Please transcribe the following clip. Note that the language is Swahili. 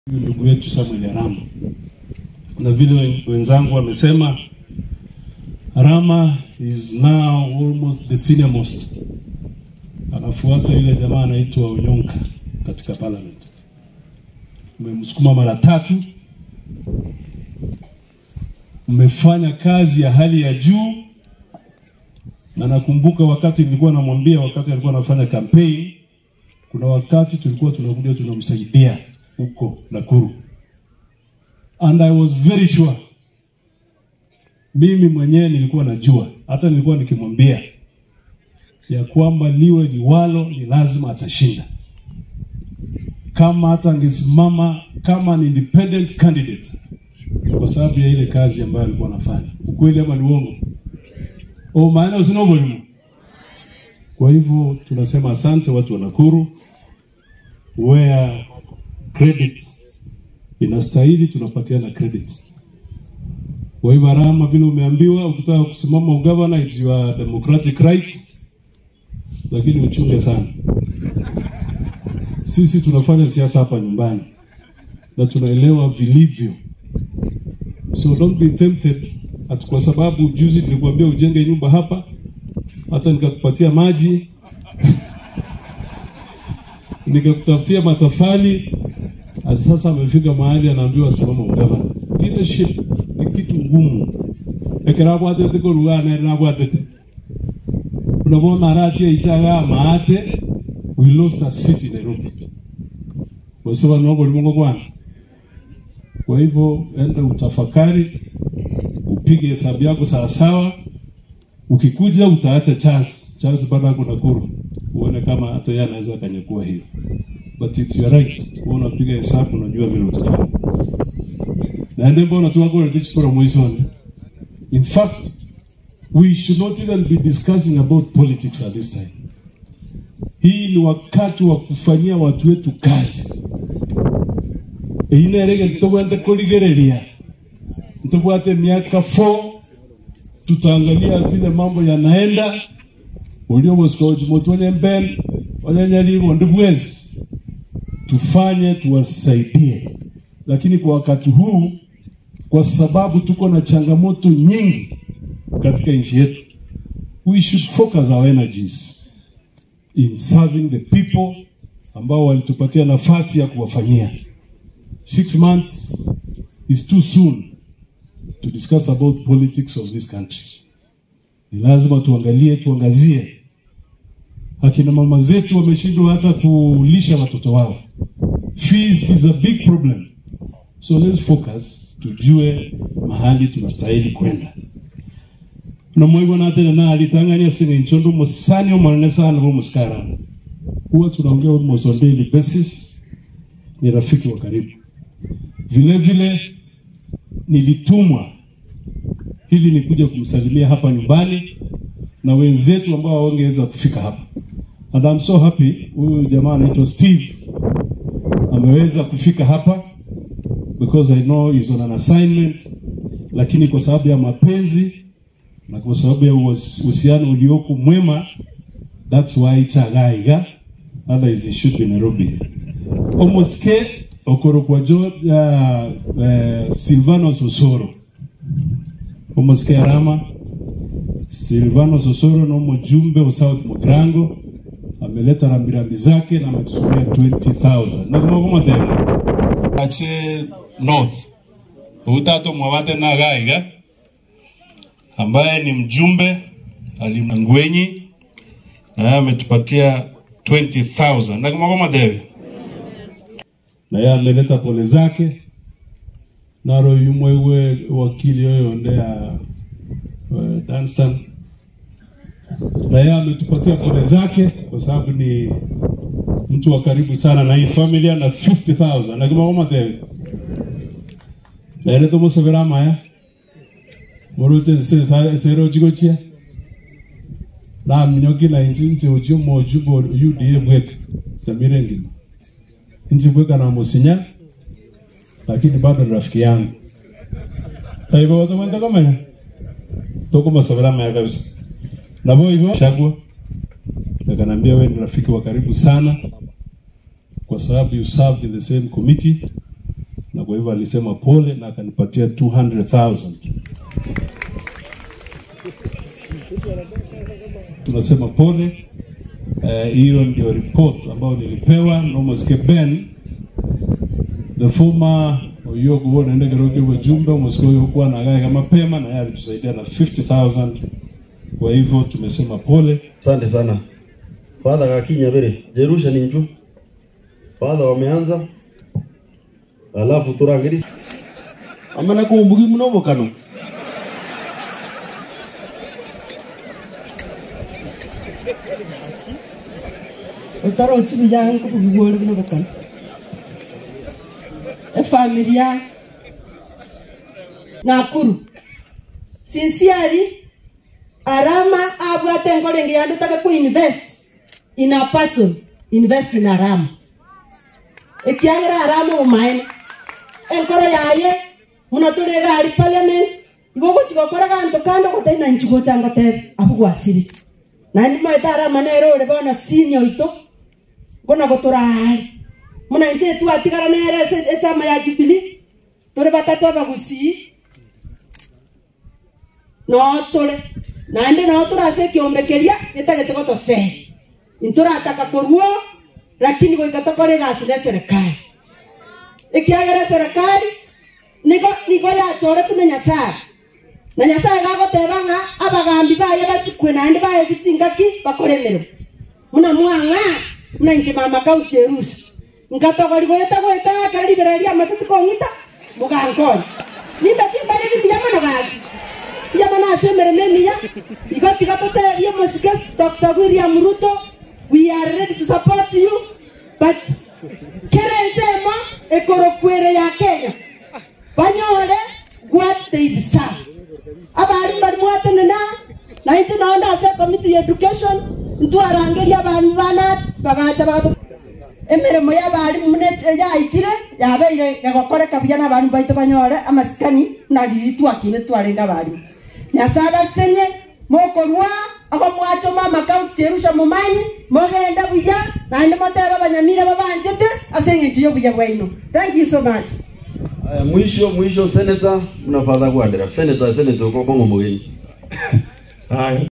ndugu yetu Samuel Arama, na vile wenzangu wamesema, Arama is now almost the senior most, anafuata yule jamaa anaitwa Onyonka katika parliament. Mmemsukuma mara tatu, mmefanya kazi ya hali ya juu, na nakumbuka wakati nilikuwa namwambia, wakati alikuwa anafanya campaign, kuna wakati tulikuwa tunakuja tunamsaidia huko Nakuru, and I was very sure, mimi mwenyewe nilikuwa najua, hata nilikuwa nikimwambia ya kwamba liwe liwalo, ni lazima atashinda. Kama hata angesimama kama ni independent candidate, kwa sababu ya ile kazi ambayo alikuwa anafanya. Ukweli ama ni uongo? O maana usinogolimu. Kwa hivyo tunasema asante watu wa Nakuru, where credit inastahili, tunapatiana credit. Kwa hivyo Arama, vile umeambiwa, ukitaka kusimama ugavana, it's your democratic right, lakini uchunge sana. Sisi tunafanya siasa hapa nyumbani na tunaelewa vilivyo, so don't be tempted ati kwa sababu juzi nilikwambia ujenge nyumba hapa, hata nikakupatia maji nikakutafutia matofali, ati sasa amefika mahali anaambiwa simama ugavana. Leadership ni kitu ngumu ekerabwatete korugana nabwatete unabona aratia ichaga maate we lost a city Nairobi wasema nogo limongo bwana. Kwa hivyo enda utafakari, upige hesabu yako sawasawa. Ukikuja utaacha chance chance, bado ako Nakuru, uone kama hata yeye anaweza kanyakua hiyo, but it's your right. Wewe unapiga hesabu, unajua vile utafanya na ndio mbona tu wako redichikora mwisoni. In fact we should not even be discussing about politics at this time. Hii ni wakati wa kufanyia watu wetu kazi einerege ntobwende kuligereria ntobwate miaka 4 tutaangalia vile mambo yanaenda ulio bosikojimotwenye mben wanyanyalivo ndi bwezi tufanye tuwasaidie, lakini kwa wakati huu, kwa sababu tuko na changamoto nyingi katika nchi yetu, we should focus our energies in serving the people ambao walitupatia nafasi ya kuwafanyia. Six months is too soon to discuss about politics of this country. Ni lazima tuangalie, tuangazie akina mama zetu wameshindwa hata kulisha watoto wao. Fees is a big problem, so let's focus, tujue mahali tunastahili kwenda na mwaigo natene na alitangania sine nchondo musani omanene sana bo muskara huwa tunaongea almost on daily basis. Ni rafiki wa karibu vile vile, nilitumwa hili ni kuja kumsalimia hapa nyumbani na wenzetu ambao hawangeweza kufika hapa, and I'm so happy huyu jamaa anaitwa Steve ameweza kufika hapa because I know he's on an assignment, lakini kwa sababu ya mapenzi na kwa sababu ya uhusiano ulioko mwema, that's why chagaiga otherwise it should be Nairobi omuske okorokwajo ya uh, Silvanos Osoro omuske Arama Silvanos Osoro no mjumbe wa South Mugrango ameleta rambirambi zake na ametusumia 20000 na kama kama tena ache north utato mwabate na gaiga ambaye ni mjumbe alimangwenyi na yeye ametupatia 20000 na kama kama debe na yeye ameleta pole zake naro yumwewe wakili yoyo ndea uh, Danstan na yeye ametupatia pole zake kwa sababu ni mtu wa karibu sana na hii familia na 50000 na kama kama debe na ile tomo severama ya morote se sero jigochia na mnyoki na inchi nchi uju moju bo UDA bweka tamire ngine nchi bweka na musinya lakini bado rafiki yangu hivyo watu wanda kama toko masabara maya kabisa na bo hivyo chagua akanambia wewe ni rafiki wa karibu sana kwa sababu you served in the same committee na kwa hivyo alisema pole na akanipatia 200,000. Tunasema pole. Eh, hiyo ndio report ambayo nilipewa na Mosque Ben the former Oyogo huo naenda Keroge wajumbe Mosque huyo kuwa na gari mapema na yeye alitusaidia na 50,000. Kwa hivyo tumesema pole. Asante sana. Father Kakinya Bere, Jerusha ni nju. Father wameanza. Alafu turangiri. Amana kumbugi munobo kano. utara ochibi yangu kubigwori bino bakana efamilia nakuru sincerely arama abwate enkorenge yandutaka ku invest in a person invest in arama ekiagera arama omaene enkoro yaye muna turi gari parliament igo gochigokora ganto kando gotaina nchigo chango tebe abu gwasiri nandi maeta arama nero ore bona sinyo ito ngona goturari muna nche twatigara nere ase echama ya Jubilee turi batatu abagusii no turi naende no turase kiombekeria gitagete gotosee nturataka kuruo lakini goika tokore gasi ne serikali ikiagera serikali nigo nigo yachore tune nyasaye na nyasaye gagoteba ng'a abagambi baye basikwe naende baye bichingaki bakoremero muna mwang'a muna inche mama kauchi erusha nkatogori goeta goeta akaribereria amatatu kong'ita mugankori nimbe timbare bibiyamano gaki biyamano ase emeremo emiya igo tiga toterie mosike dr william ruto we are ready to support you but kere ensemo ekorokwere ya kenya banyore what they deserve abari bari mwatenena na inche naonda ase committee ya education ntwarangeria abami bana bagacha bagato emeremo y'abarimu mune yaitire yabeire gagokoreka buya n'abarimu baitu banyore amasikani nariri twakine twarenga abarimu nyasaye abasenye mokorwa ago mwachoma amakaunti cherusha mumanyi mogenda buya naende moteba abanyamire babanjete ase eng'encho y'obuya bwaino thank you so much Aya, mwisho mwisho senator mnafadha kuandira. Senator senator kwa bongo mugeni. Haya,